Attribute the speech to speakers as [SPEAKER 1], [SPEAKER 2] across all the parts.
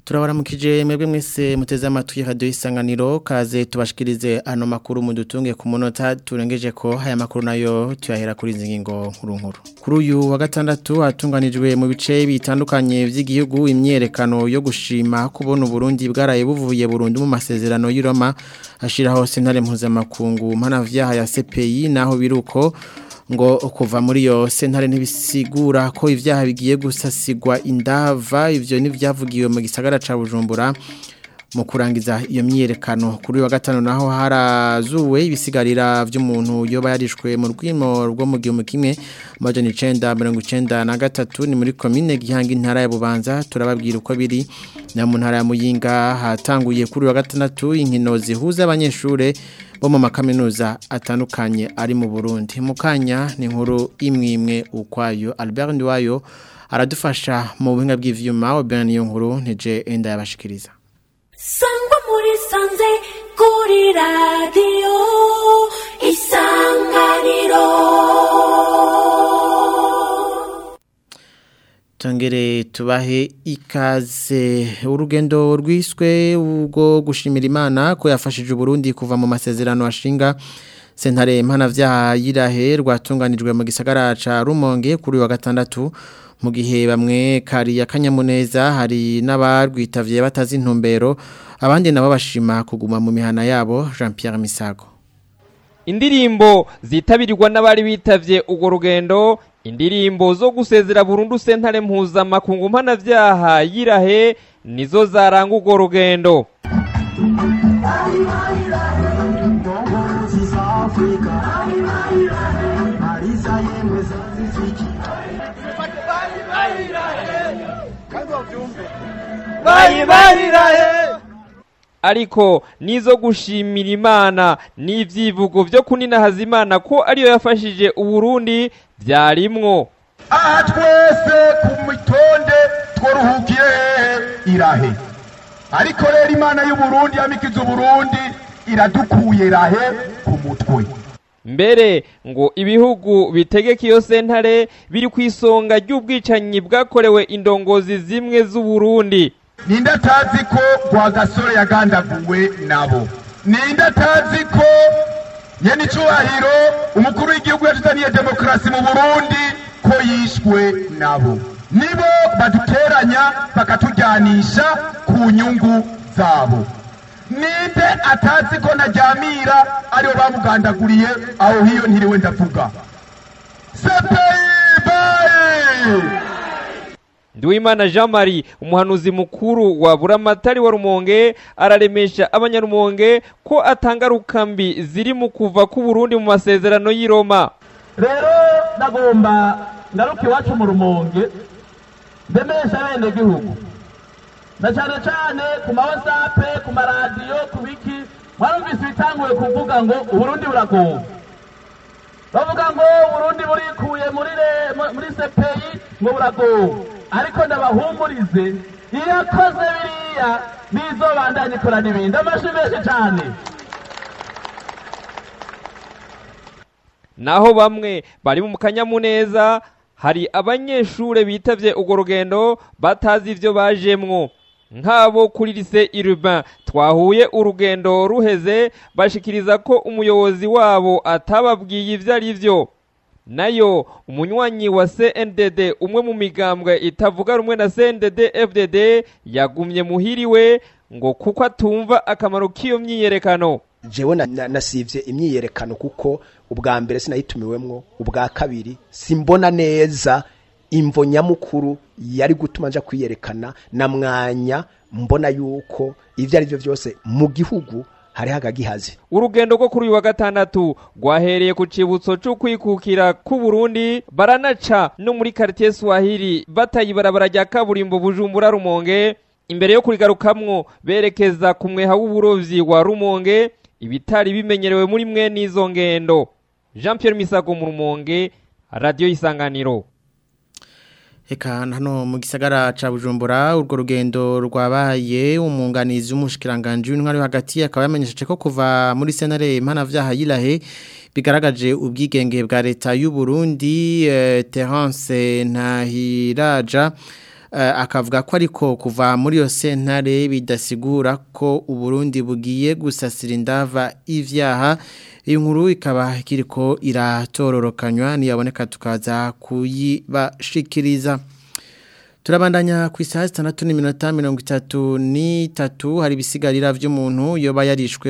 [SPEAKER 1] turabaramukije mwebwe mwese muteze amatwi radio isanganiro kaze tubashikirize ano makuru mudutunge ku munota turengeje ko aya makuru nayo tuyahera kuri ngingo nkuru nkuru kuri uyu wa gatandatu hatunganijwe mu bice bitandukanye vy'igihugu imyerekano yo gushima kubona Burundi bwaraye buvuye Burundi mu masezerano y'Iroma ashiraho sentare mpuzamakungu mpanavyaha ya CPI naho biruko ngo kuva muri yo sentare ntibisigura ko ivyaha bigiye gusasigwa indava ivyo nivyavugiwe mu gisagara ca Bujumbura mu kurangiza iyo myerekano kuri wa gatano naho harazuwe ibisigarira vy'umuntu yoba yarishwe mu rwimo rwo mu gihe kimwe majana 993 ni muri commune gihanga intara ya Bubanza turababwira uko biri na mu ntara ya Muyinga hatanguye kuri wa gatandatu inkino zihuza abanyeshure bo mu makaminuza atandukanye ari mu Burundi mukanya ni inkuru imwe imwe ukwayo Albert Ndiwayo aradufasha mu buhinga bw'ivyuma Oben iyo nkuru ntije enda yabashikiriza
[SPEAKER 2] Sangwa muri sanze kuri radio isanganiro
[SPEAKER 1] Tongere tubahe ikaze urugendo rwiswe ubwo gushimira Imana ko yafashije Burundi kuva mu masezerano ashinga sentare mpanavyaha yirahe rwatunganijwe mu gisagara ca Rumonge kuri wa gatandatu mu gihe bamwe kari akanyamuneza hari n'abarwitavye batazi intumbero abandi nabo bashima kuguma mu mihana yabo Jean Pierre Misago
[SPEAKER 3] indirimbo zitabirirwa n'abari bitavye urwo rugendo indirimbo zo gusezera burundu sentare mpuzamakungu mpanavyaha yirahe nizo zaranga urwo rugendo ariko nizo gushimira imana n'ivyivugo vyo kuninahaza imana ko ariyo yafashije uburundi vyarimwo
[SPEAKER 4] aha twese ku mitonde twaruhukiye hehe irahe ariko rero imana y'uburundi yamikiza uburundi iradukuye rahe ku mutwe
[SPEAKER 3] mbere ngo ibihugu bitegeka iyo sentare biri ku isonga ry'ubwicanyi bwakorewe indongozi zimwe z'uburundi
[SPEAKER 4] ninde atazi ko rwagasore yagandaguwe nabo ninde atazi ko nyene icubahiro umukuru w'igihugu yatuzaniye demokarasi mu burundi ko yishwe nabo nibo baduteranya bakatujyanisha ku nyungu zabo ninde atazi ko najyamira aribo bamugandaguriye aho hiyo ntiriwe ndavuga sepeyi bayi
[SPEAKER 3] Nduwimana Jean Marie umuhanuzi mukuru wa Buramatari wa Rumonge araremesha abanyarumonge ko atangaruka mbi ziri mu kuva ku Burundi mu masezerano y'i Roma
[SPEAKER 5] rero ndagomba ngaruka iwacu mu rumonge ndemesha bene gihugu na cyane cyane ku ma whatsapp ku maradiyo ku biki mwarumvise ibitanguye kuvuga ngo uburundi buragowe bavuga ngo uburundi burikuye muri muri sepeyi ngo buragowe ariko ndabahumurize iyo akoze biriya bizobandanya ikora n'ibindi amashyi menshi cyane
[SPEAKER 3] naho bamwe bari mu kanyamuneza hari abanyeshure bitavye urwo rugendo batazi ivyo bajemwo nk'abo kuri lise urbain twahuye urugendo ruheze bashikiriza ko umuyobozi wabo atababwiye ivyo ari vyo nayo umunywanyi wa CNDD umwe mu migambwe itavuga rumwe na CNDD FDD yagumye muhiriwe ngo kuko atumva akamaro k'iyo myiyerekano
[SPEAKER 6] jewe nasivye imyiyerekano kuko ubwa mbere sinayitumiwemwo ubwa kabiri simbona neza imvo nyamukuru yari gutuma nja kwiyerekana na mwanya mbona yuko ivyo ari vyo vyose mu gihugu hari hagagihaze
[SPEAKER 3] urugendo rwo kuri uyu wa gatandatu rwahereye ku cibutso c'ukwikukira ku Burundi baranaca no muri quartier Swahili bataye ibarabara rya kaburimbo Bujumbura Rumonge imbere yo kurigarukamwo berekeza ku mweha w'uburovyi wa Rumonge ibitari bimenyerewe muri mwe n'izo ngendo Jean Pierre Misago mu Rumonge Radio Isanganiro
[SPEAKER 1] Eka hano mu gisagara ca Bujumbura urwo rugendo rwabaye umunganizi w'umushikiranganje w'intwari hagati akaba yamenyesheje ko kuva muri senare mpanavyaha yilahe bigaragaje ubwigenge bwa leta y'u Burundi eh, Terence Ntahiraja akavuga ko ariko kuva muri iyo sentare bidasigura ko uburundi bugiye gusasira indava ivyaha iyi nkuru ikaba kiriko iratororokanywa niyaboneka tukaza kuyibashikiriza turabandanya ku isaha zitandatu n'iminota mirongo itatu n'itatu hari ibisigarira by'umuntu yoba yarishwe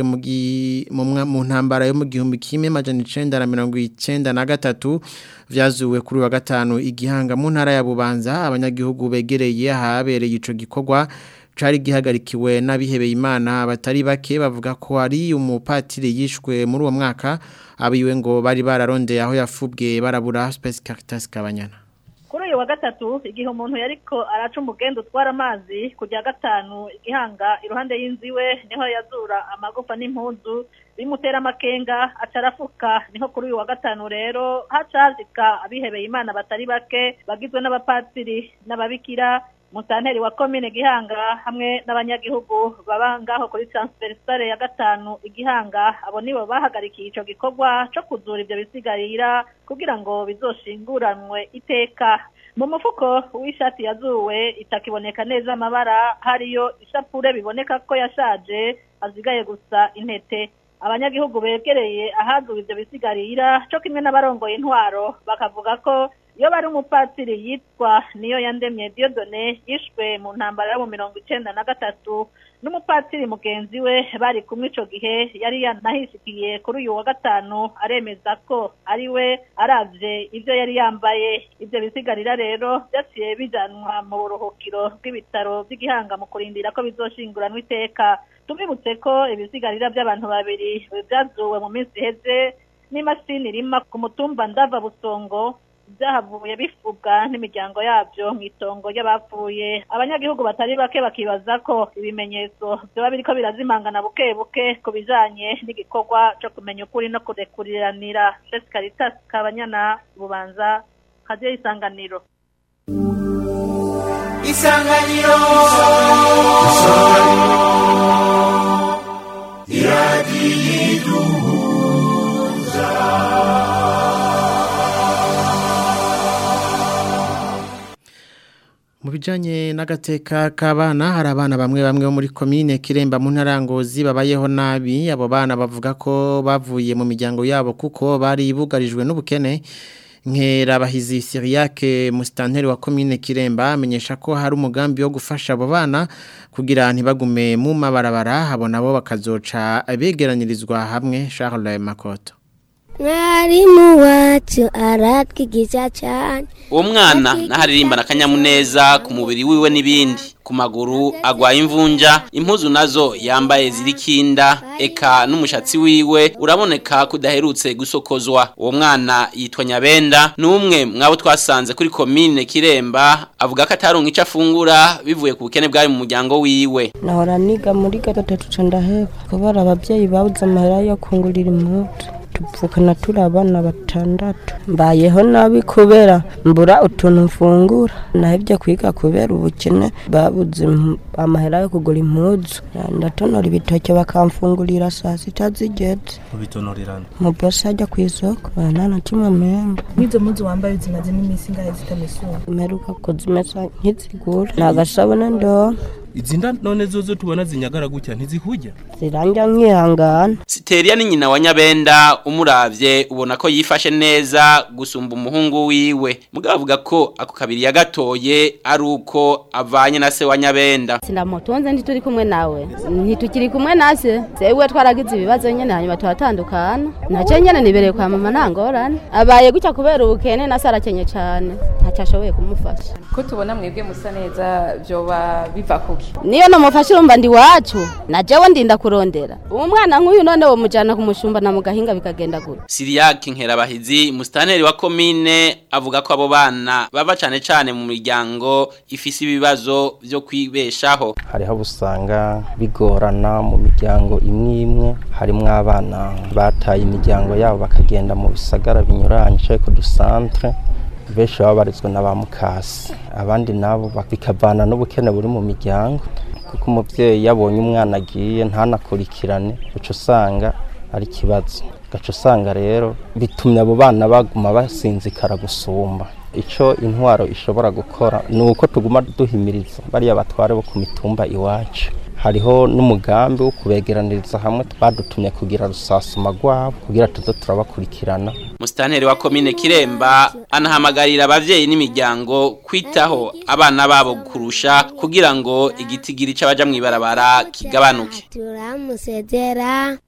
[SPEAKER 1] mu ntambara yo mu gihumbi kimwe majana icenda na mirongo icenda na gatatu vyazuwe kuri wa gatanu igihanga mu ntara ya bubanza abanyagihugu begereye ahabereye ico gikorwa cari gihagarikiwe n'abihebeye imana batari bake bavuga ko ari umupatiri yishwe muri uwo mwaka abiwe ngo bari bararondeye aho yafubwe barabura Space Caritas Kabanyana
[SPEAKER 7] kuri uyu wa gatatu igihe umuntu yariko araca umugenda utwara amazi kujya gatanu igihanga iruhande y'inzu iwe niho yazura amagufa n'impuzu bimutera amakenga aca arafuka niho kuri uyu wa gatanu rero hacazika abihebeye imana batari bake bagizwe n'abapatiri n'ababikira musanteri wa komine gihanga hamwe n'abanyagihugu baba ngaho kuri transversale ya gatanu igihanga abo nibo bahagarikiye ico gikorwa co kuzura ivyo bisigarira kugira ngo bizoshinguranwe iteka mu mufuko w'ishati yazuwe itakiboneka neza amabara hariyo ishapure biboneka ko yashaje hazigaye gusa intete abanyagihugu begereye ahazuwe ivyo bisigarira co kimwe n'abarongoye intwaro bakavuga ko iyo bari umupatiri yitwa niyo yandemye Dieudonne yishwe mu ntambara yo mu mirongo icenda na gatatu n'umupatiri mugenzi we bari kumwe ico gihe yari yanahishikiye kuri uyu wa gatanu aremeza ko ari we aravye ivyo yari yambaye ivyo bisigarira rero vyaciye bijanwa mu buruhukiro bw'ibitaro vy'igihanga mu kurindira ko bizoshinguranwa iteka tubibutse ko ibisigarira by'abantu babiri vyazuwe mu minsi iheze n'imashini irima ku mutumba ndava busongo byahavuye bifubwa n'imiryango yabyo mu itongo ry'abapfuye abanyagihugu batari bake bakibaza ko ibimenyetso byaba biriko birazimangana buke buke ku bijanye n'igikorwa cyo kumenya ukuri no kurekuriranira Jessica Caritas Kabanyana Bubanza Radio Isanganiro
[SPEAKER 2] Isanganiro
[SPEAKER 1] Mu bijanye n'agateka k'abana hari abana bamwe bamwe bo muri komine Kiremba mu ntarangozi babayeho nabi abo bana bavuga ko bavuye mu miryango yabo kuko bari bugarijwe n'ubukene nkera bahizi Siriake mustanteri wa komine Kiremba amenyesha ko hari umugambi wo gufasha abo bana kugira ntibagume mu mabarabara abo nabo bakazoca abegeranirizwa hamwe Charles Makoto
[SPEAKER 8] mwarimu wacu aratwigisha cyane
[SPEAKER 9] uwo mwana n'aharirimba akanyamuneza ku mubiri wiwe n'ibindi ku maguru agwaye imvunja impuzu nazo yambaye zirikinda eka n'umushatsi wiwe uraboneka kudaherutse gusokozwa uwo mwana yitwa nyabenda n'umwe mwabo twasanze kuri komine kiremba avuga ko ataronka icyo afungura bivuye ku bukene bwari mu muryango wiwe
[SPEAKER 10] nahora niga muri gatatu ca ndaheba kubera abavyeyi babuze amahera yo kungurira impuzu tuvukana turi abana batandatu mbayeho nabi kubera mbura utuntu mfungura nahebye kwiga kubera ubukene babuze impu- amahera yo kugura impuzu ndatonora ibitoke bakamfungurira saa sita zigeze
[SPEAKER 11] ubitonorerana
[SPEAKER 10] mu bosi ajya ku isoko nta na kimwe mpemba
[SPEAKER 12] nk'izo mpuzu wambaye zimaze n'iminsi ingahe zitamesura
[SPEAKER 10] mperuka kuzimesa nk'izigura ni agasabune ndo
[SPEAKER 11] izi nda none zozo tubona zinyagara gutya ntizihujya
[SPEAKER 10] ziranja nkihangana
[SPEAKER 9] Siteriya ni nyina wa Nyabenda umuravye ubona ko yifashe neza gusumba umuhungu wiwe mugabo avuga ko ako kabiri yagatoye ari uko avanye na se wa Nyabenda
[SPEAKER 13] sinamutunze ntituri kumwe nawe ntitukiri kumwe nase sewe twaragize ibibazo nyene hanyuma turatandukana nacyo nyene nibereye kwa mama ntangorane abaye gutya kubera ubukene nase arakenye cane ntacyo ashoboye kumufasha
[SPEAKER 14] ko tubona mwebwe musa neza byoba biva kuki
[SPEAKER 13] niyo namufashe urumva ndi wacu na jewe ndinda kurondera uwo mwana nk'uyu none wo mujana kumushumba na mugahinga bikagenda gute
[SPEAKER 9] Siriyak Nkerabahizi mustaneri wa komine avuga ko abo bana baba cane cane mu miryango ifise ibibazo vyo kwibeshaho
[SPEAKER 15] hariho abo usanga bigorana mu miryango imwe imwe harimo abana bataye imiryango yabo bakagenda mu bisagara binyuranye cyangwa ku dusantere benshi baba barizwa na ba mukasi abandi nabo bak- bikavana n'ubukene buri mu miryango kuko umubyeyi yabonye umwana agiye ntanakurikirane uca usanga ari ikibazo gaca usanga rero bitumye abo bana baguma basinzikara gusumba icyo intwaro ishobora gukora ni uko tuguma duhimiriza bariya batware bo ku mitumba iwacu hariho n'umugambi wo kubegeraniriza hamwe badutumye kugira rusasuma rwabo kugira tuze turabakurikirana
[SPEAKER 9] Musitanteri wa komine Kiremba anahamagarira abavyeyi n'imiryango kwitaho abana babo kurusha kugira ngo igitigiri c'abaja mwibarabara kigabanuke.
[SPEAKER 8] turamusezera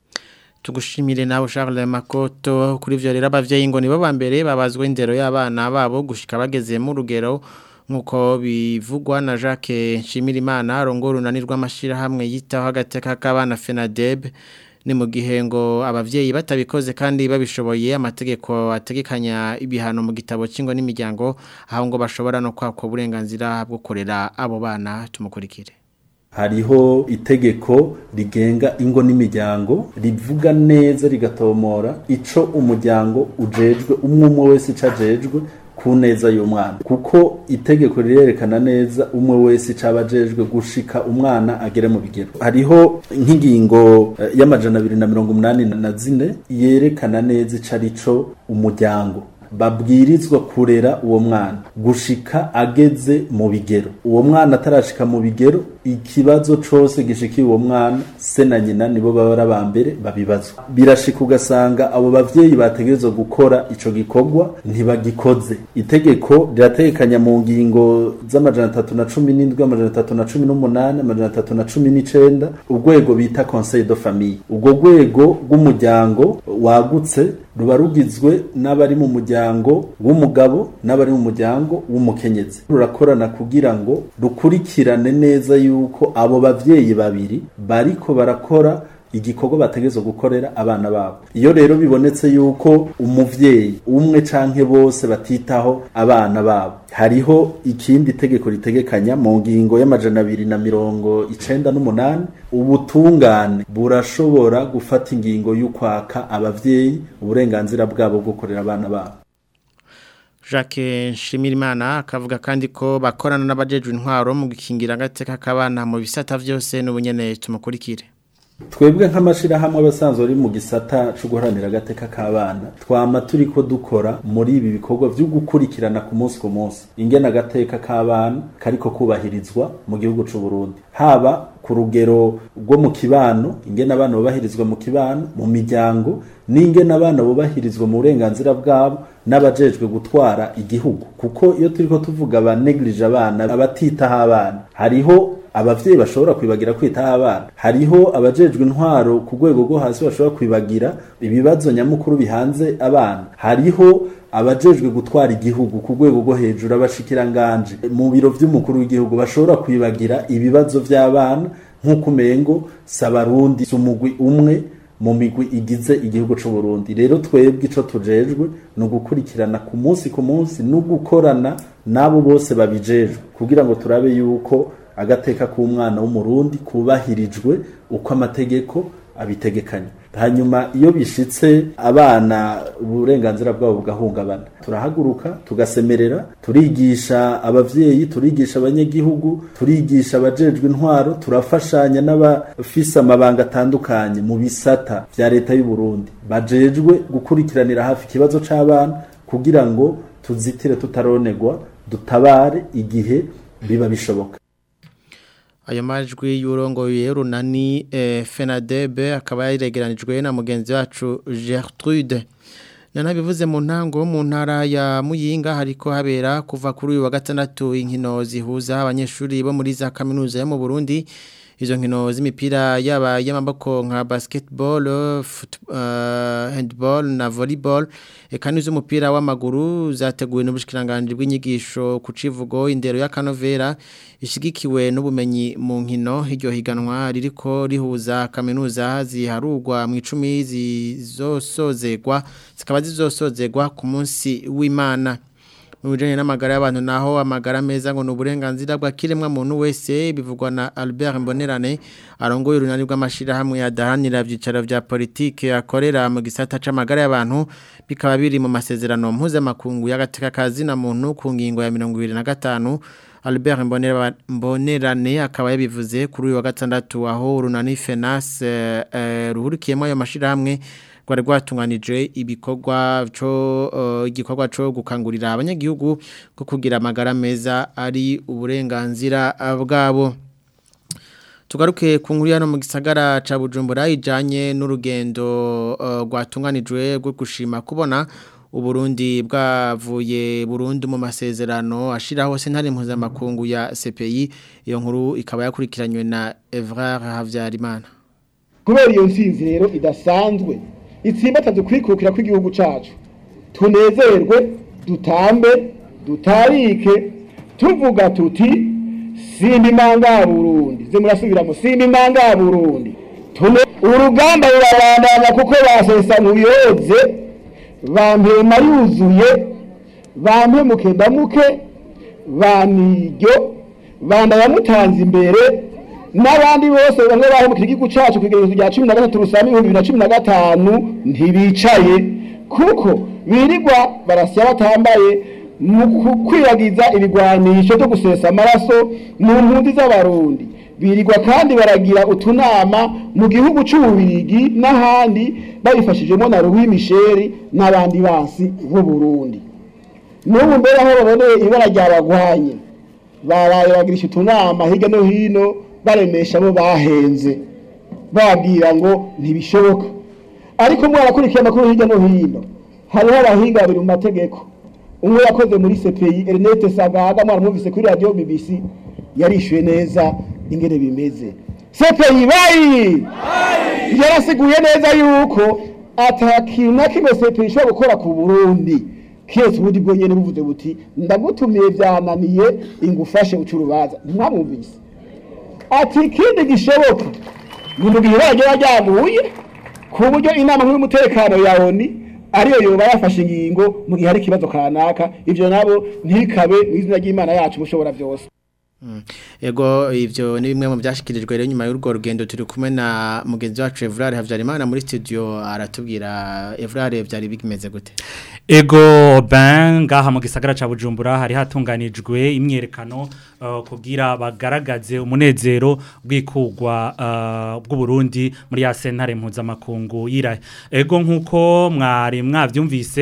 [SPEAKER 1] tugushimire nawe Charles Makoto kuri ivyo rero abavyeyi ngo nibo bambere babazwe indero y'abana babo gushika bageze mu rugero nkuko bivugwa na Jacques Nshimirimana arongora unanirwa amashira hamwe yitaho agateka k'abana FENADEB ni mu gihe ngo abavyeyi batabikoze kandi babishoboye amategeko ategekanya ibihano mu gitabo cy'ingo n'imiryango aho ngo bashobora no kwakwa uburenganzira bwo korera abo bana tumukurikire
[SPEAKER 16] hariho itegeko rigenga ingo n'imiryango rivuga neza rigatomora ico umuryango ujejwe umwe umwe wese ico ajejwe ku neza y'umwana kuko itegeko rirerekana neza umwe wese icaba ajejwe gushika umwana agere mu bigero hariho nk'ingingo eh, y'amajana abiri na mirongo umunani na zine yerekana neza ico arico umuryango babwirizwa kurera uwo mwana gushika ageze mu bigero uwo mwana atarashika mu bigero ikibazo cose gishikiye uwo mwana se na nyina nibo baba ari abambere babibazwa birashika ugasanga abo bavyeyi bategerezwa gukora ico gikorwa ntibagikoze itegeko rirategekanya mu ngingo z'amajana atatu na cumi n'indwi amajana atatu na cumi n'umunani amajana atatu na cumi n'icenda urwego bita conseil de famille ubwo rwego rw'umuryango wagutse ruba rugizwe n'abari mu muryango w'umugabo n'abari mu muryango w'umukenyezi rurakorana kugira ngo rukurikirane neza yuko abo bavyeyi babiri bariko barakora igikorwa bategerezwa gukorera abana babo iyo rero bibonetse yuko umuvyeyi umwe canke bose batitaho abana babo hariho ikindi tegeko ritegekanya mu ngingo y'amajana abiri na mirongo icenda n'umunani ubutungane burashobora gufata ingingo y'ukwaka abavyeyi uburenganzira bwabo bwo gukorera abana babo
[SPEAKER 1] Jacques Nshimirimana akavuga kandi ko bakorana n'abajejwe intwaro mu gukingira agateka k'abana mu bisata vyose n'ubunyene tumukurikire
[SPEAKER 16] twebwe nk'amashirahamwe abasanzwe ari mu gisata cyo guharanira agateka k'abana twama turi ko dukora muri ibi bikorwa byo gukurikirana ku munsi ku munsi ingena agateka k'abana kariko kubahirizwa mu gihugu c'u Burundi haba ku rugero rwo mu kibano ingena abana bubahirizwa mu kibano mu miryango n'ingena abana bubahirizwa mu burenganzira bwabo n'abajejwe gutwara igihugu kuko iyo turiko tuvuga abaneglige abana abatitaho abana hariho abavyeyi bashobora kwibagira kwitaho abana hariho abajejwe intwaro ku rwego rwo hasi bashobora kwibagira ibibazo nyamukuru bihanze abana hariho abajejwe gutwara igihugu ku rwego rwo hejuru abashikiranganje mu biro vy'umukuru w'igihugu bashobora kwibagira ibibazo vy'abana nk'uko umengo sabarundi umugwi umwe mu migwi igize igihugu c'u Burundi rero twebwe ico tujejwe no gukurikirana ku munsi ku munsi no gukorana nabo bose babijejwe kugira ngo turabe yuko agateka k'umwana w'umurundi kubahirijwe uko amategeko abitegekanya hanyuma iyo bishitse abana uburenganzira bwabo bugahungabana turahaguruka tugasemerera turigisha abavyeyi turigisha abanyagihugu turigisha abajejwe intwaro turafashanya n'abafise amabanga atandukanye mu bisata vya leta y'u Burundi bajejwe gukurikiranira hafi ikibazo c'abana kugira ngo tuzitire tutaronegwa dutabare igihe biba bishoboka
[SPEAKER 1] ayo majwi y'urongoye runani eh, Fenadebe akaba yaregeranijwe na mugenzi wacu Gertrude nanabivuze mu ntango mu ntara ya Muyinga hariko habera kuva kuri uyu wa gatandatu inkino zihuza abanyeshuri bo muri za kaminuza yo mu Burundi izo nkino z'imipira yaba y'amaboko nka basketball foot, uh, handball na volleyball eka n'iz'umupira w'amaguru zateguwe n'ubushikiranganje bw'inyigisho ku civugo indero ya Kanovera ishigikiwe n'ubumenyi mu nkino iryo higanwa ririko rihuza kaminuza ziharugwa mu icumi zizosozegwa zikaba zizosozegwa ku munsi w'Imana mu bijanye n'amagara y'abantu naho amagara meza ngo n'uburenganzira bwa kiremwa muntu wese bivugwa na Albert Mbonerane arongoye urunani rw'amashirahamwe yadahanira ivyicaro vya politike akorera mu gisata c'amagara y'abantu bikaba biri mu masezerano mpuzamakungu y'agateka kazi na muntu ku ngingo ya 25 Albert Mbonerane akaba yabivuze kuri uyu wa gatandatu aho urunani FENAS uh, ruhurikiyemo ayo mashirahamwe rwari rwatunganije ibikorwa cyo igikorwa cyo gukangurira abanyagihugu ko kugira amagara meza ari uburenganzira bwabo tugaruke ku nkuru hano mu gisagara ca Bujumbura ijanye n'urugendo rwatunganijwe rwo gushima kubona Uburundi bwavuye Burundi mu masezerano ashiraho sentare mpuzamakungu ya CPI iyo nkuru ikaba yakurikiranywe na Evrard Havyarimana
[SPEAKER 17] kubera iyo nsinzi rero idasanzwe itsimbataje kwikukira kw'igihugu cacu tunezerwe dutambe dutarike tuvuga tuti simba imanga Burundi ze murasubiramo simba imanga Burundi tume urugamba rurabandanya kuko basesa mu yoze bampema yuzuye bampe mukedamuke baniryo banda yamutanze imbere n'abandi bose bamwe bahemukira igihugu cacu kugerezo rya cumi na gatatu rusama ibihumbi bibiri na cumi na gatanu ntibicaye kuko birirwa barasya batambaye mu kwiragiza ibigwanisho byo gusesa amaraso mu mpunzi z'abarundi birirwa kandi baragira utunama mu gihugu c'ububirigi n'ahandi babifashijemo na Louis Michel n'abandi basi b'u Burundi n'ubu mbere aho baboneye ibara ryabagwanye baraye bagirisha utunama hirya no hino baremesha abo bahenze bababwira ngo ntibishoboka ariko mwarakurikiye amakuru hirya no hino hariho abahinga babiri mu mategeko umwe yakoze muri CPI Ernest Sagaga mwaramwumvise kuri radio BBC yarishyuye neza ingene bimeze CPI bayi yarasiguye neza yuko atakintu na kimwe CPI ishobora gukora ku Burundi kese ubundi bwo nyene buvuze buti ndagutumiye byananiye ingufashe ucurubaza ntamwumvise ati ikindi gishoboka mu gihe barajya bajyamuye ku buryo inama nk'umutekano ya ONU ariyo yoba yafashe ingingo mu gihe hari ikibazo kanaka ivyo nabo ntikabe mu izina ry'Imana yacu mushobora byose
[SPEAKER 1] Ego ivyo ni bimwe mu byashikirijwe rero nyuma y'urwo rugendo turi kumwe na mugenzi wacu Evrard Havyarimana muri studio aratubwira Evrard byari bigimeze gute
[SPEAKER 18] Ego ben ngaha mu gisagara ca Bujumbura hari hatunganijwe imyerekano uh, kugira bagaragaze umunezero bwikugwa uh, bw'u Burundi muri ya sentare mpuzamakungu yira ego nkuko mwari mwavyumvise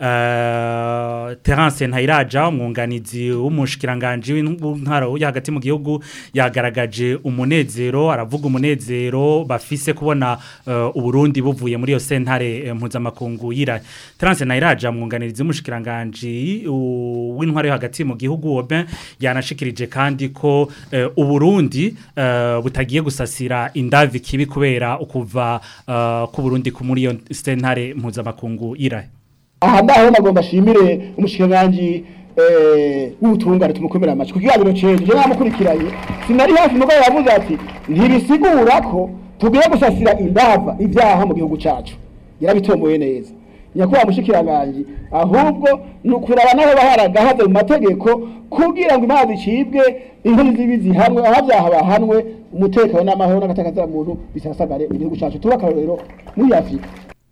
[SPEAKER 18] uh, Terence Ntayiraja umwunganizi w'umushikiranganje w'intwaro yo hagati mu gihugu yagaragaje umunezero aravuga umunezero bafise kubona uh, uburundi buvuye muri iyo sentare mpuzamakungu yira Terence Ntayiraja mwunganirizi w'umushikiranganje w'intwaro yo hagati mu gihugu Oben yanashikirije kandi ko uh, uburundi uh, butagiye gusasira indavi kibi kubera ukuva uh, ku Burundi ku muri iyo sentare mpuzamakungu yira
[SPEAKER 17] aha ndaho nagomba shimire umushikiranganje w'ubutungane tumukomera amaci ku kiganiro ceje je namukurikiranye sinari hafi mugo yavuze ati ntibisigura ko tugiye gusasira indava ibyaha mu gihugu cacu yarabitomoye neza nyakubahwa mushikiranganje ahubwo ni ukuraba naho baharagahaze mu mategeko kugira ngo imazi icibwe inkuru zibi zihanwe aho byaha bahanwe umutekano n'amahoro n'agatakaza muntu bisasagare mu gihugu cacu tuba akarorero muri afurika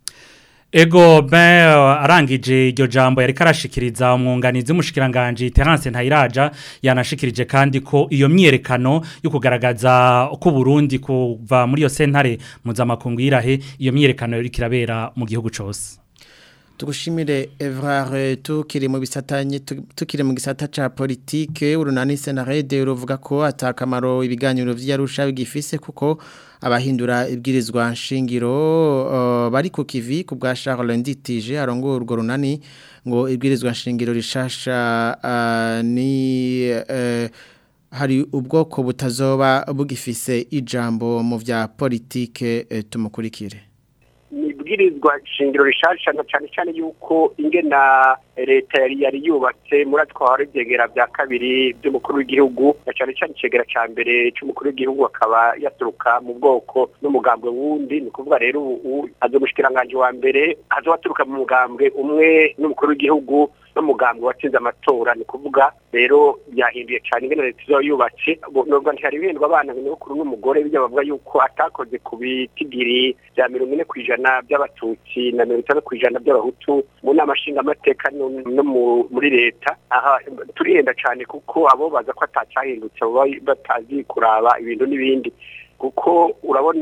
[SPEAKER 18] Ego ben arangije iryo jambo yari karashikiriza umwunganizi w'umushikiranganje Terence Ntayiraja yanashikirije kandi ko iyo myerekano yo kugaragaza ko Burundi kuva muri yo sentare mpuzamakungu yirahe iyo myerekano yari kirabera mu gihugu cose
[SPEAKER 1] tugushimire Evrard tukiri mu bisatanye tukiri mu gisata ca politique urunani senarede ruvuga ko atakamaro ibiganiro vy'arusha bigifise kuko abahindura ibwirizwa nshingiro uh, bari ku kivi ku bwa Charles Nditije arongo urwo runani ngo ibwirizwa nshingiro rishasha uh, ni uh, hari ubwoko butazoba bugifise ijambo mu vya politique uh, tumukurikire
[SPEAKER 19] ibwirizwa shingiro rishasha na cyane cyane yuko ingena leta yari yari yubatse muri atwara ibyegera bya kabiri by'umukuru w'igihugu na cyane cyane icegera cya mbere cy'umukuru w'igihugu akaba yaturuka mu bwoko n'umugambwe wundi ni ukuvuga rero ubu aza umushikiranganje wa mbere aza waturuka mu mugambwe umwe n'umukuru w'igihugu n'umugambwe watsinze amatora ni kuvuga rero byahinduye cyane ingene leta izo yubatse nubwo ntihari bindwa abana nyamukuru n'umugore bijya bavuga yuko atakoze ku bitigiri bya mirongo ine ku ijana by'abatutsi na mirongo itanu ku ijana by'abahutu mu nama nshingamateka no muri leta aha turihenda cyane kuko abo baza ko atacyahindutse baba batazi kuraba ibintu n'ibindi kuko urabona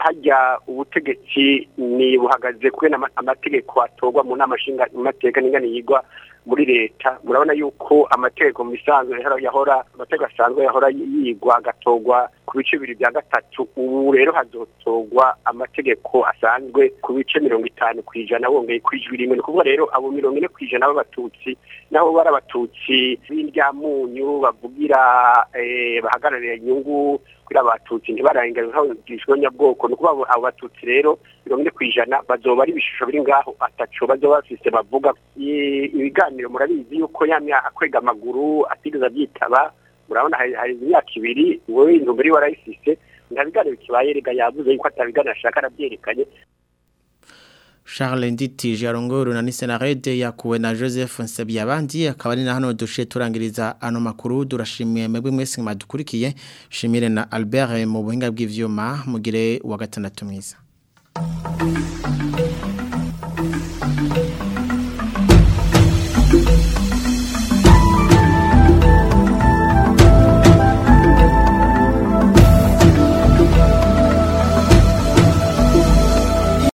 [SPEAKER 19] hajya ubutegetsi ni buhagaze kubera ama- amategeko atorwa mu nama nshinga amateka n'ingana yigwa muri leta murabona yuko amategeko mu bisanzwe yahora- yahora amategeko asanzwe yahora yigwa agatorwa ku bice bibiri bya gatatu ubu rero hazotorwa amategeko asanzwe ku bice mirongo itanu ku ijana wongeye ku ijwi rimwe ni ukuvuga rero abo mirongo ine ku ijana b'abatutsi nabo bari abatutsi b'indyamunyu bavugira eh, bahagararira inyungu kuri abatutsi ntibarengane nk'abagishwa nyabwoko ni ukuvuga abo abo batutsi rero mirongo ine ku ijana bazoba ari ibishusho biri ngaho ataco bazoba bafise bavuga I- ibiganiro murabizi yuko ya myaka kwega amaguru atigeze abyitaba murabona hari hari imyaka ibiri wowe intumbero iwe warayifise nta biganiro kibaye rega yavuze yuko atabiganiro ashaka arabyerekanye
[SPEAKER 1] Charles Nditije arongoro na Nisenarede yakuwe na Joseph Nsabiyabandi akaba ari na hano dushe turangiriza ano makuru durashimiye mwebwe mwese mwadukurikiye shimire na Albert mu buhinga bw'ivyuma mugire wa gatandatu mwiza